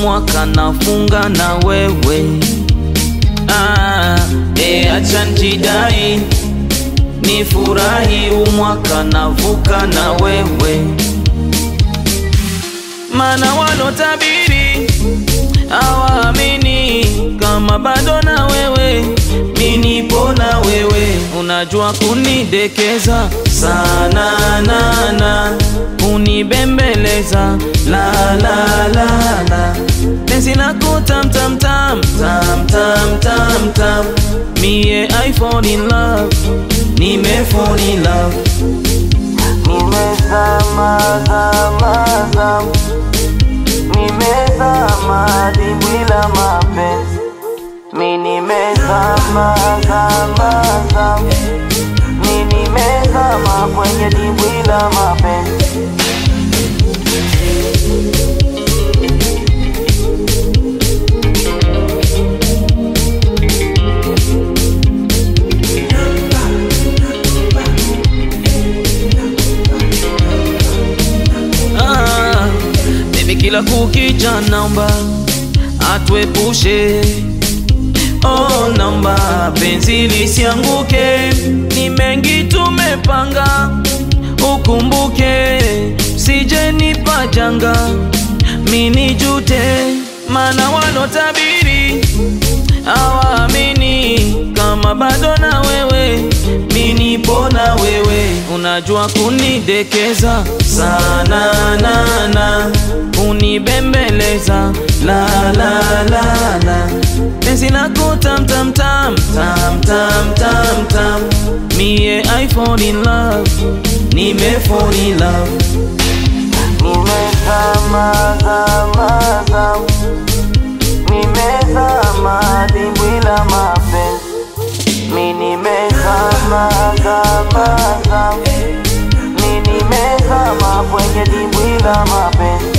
umwaka nafunga na wewe ah, e acha njidai ni furahi umwaka navuka na wewe mana walotabiri hawaamini kama bado na wewe minipo na wewe unajua kunidekeza sana nana kunibembeleza la la la la penzi lako tam tam tam tam tam tam tam mie I fall in love nime fall in love Nimezama zama zama Nimezama dimbwi la mapenzi Mi nimezama zama zama Mi nimezama kwenye dimbwi la mapenzi ah, baby kila kukicha naomba atuepushe oh, naomba penzi lisianguke ni mengi tumepanga ukumbuke sije nipa janga mini jute mana wanotabiri hawaamini kama bado na wewe minipo na wewe unajua kunidekeza sana nana kunibembeleza la la la la penzi lako tam tam tam tam tam tam tam mie I fall in love nime fall in love Nimezama zama zama Nimezama dimbwi la mapenzi Mi nimezama zama zama Mi nimezama kwenye dimbwi la mapenzi